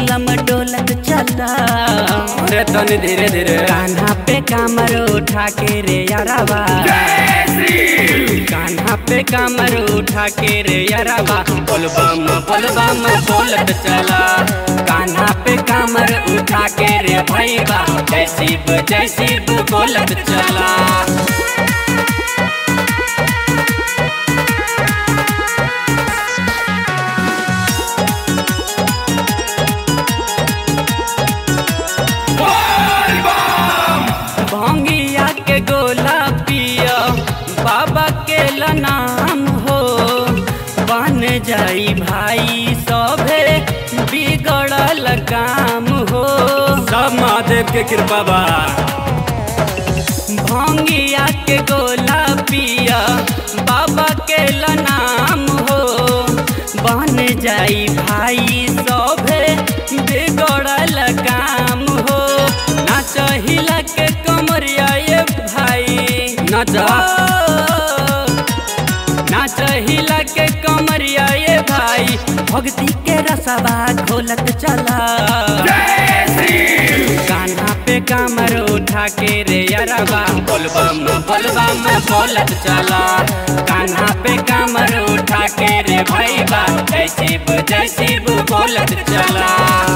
चिलम डोलत चला अरे तनी धीरे धीरे कान्हा पे कामर उठा के रे यारावा कान्हा पे कामर उठा के रे यारावा बोलबम बोलबम बोलत चला कान्हा पे कामर उठा के रे भैया जय शिव जय शिव बोलत चला भंगिया के गोला पिया बाबा के नाम हो बन जाई भाई सभे बिगड़ल काम हो सब महादेव के कृपा बा भंगिया के गोला पिया बाबा के नाम हो बन जाई भाई सभे बिगड़ल काम हो ना चाहिला के कमरिया ये भाई ना जा ना चाहिला के कमरिया ये भाई भक्ति के रसवा खोलत चला कान्हा पे कामर उठा के रे अरबा बोलबम बोलबम बोलत चला कान्हा पे कामर उठा के रे भैया जय शिव जय शिव बोलत चला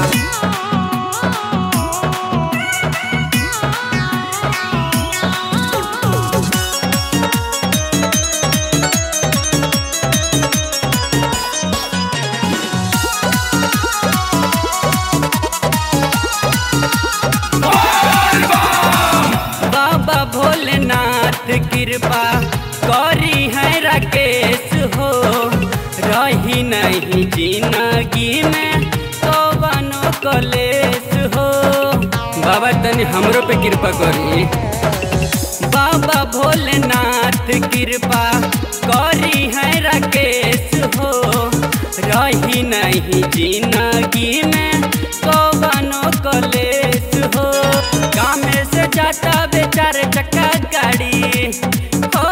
बाबा भोलेनाथ कृपा करी है राकेश हो रही नहीं जिंदगी में कवनो कलेश हो बाबा तनी हमरो पे कृपा करी बाबा भोलेनाथ कृपा करी है राकेश हो रही नहीं जिंदगी में कवनो कलेश हो गाँव से जाता बेचारे चक्का गाड़ी हो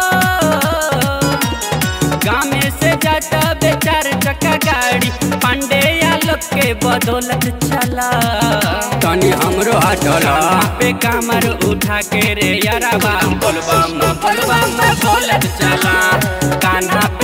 गाँव से जाता बेचारे चक्का गाड़ी पांडे या लोग के बदौलत चला तनी हमरो हटला कान्हा पे कामर उठा के रे याराबा बोलबम बोलबम बोलत चला कान्हा पे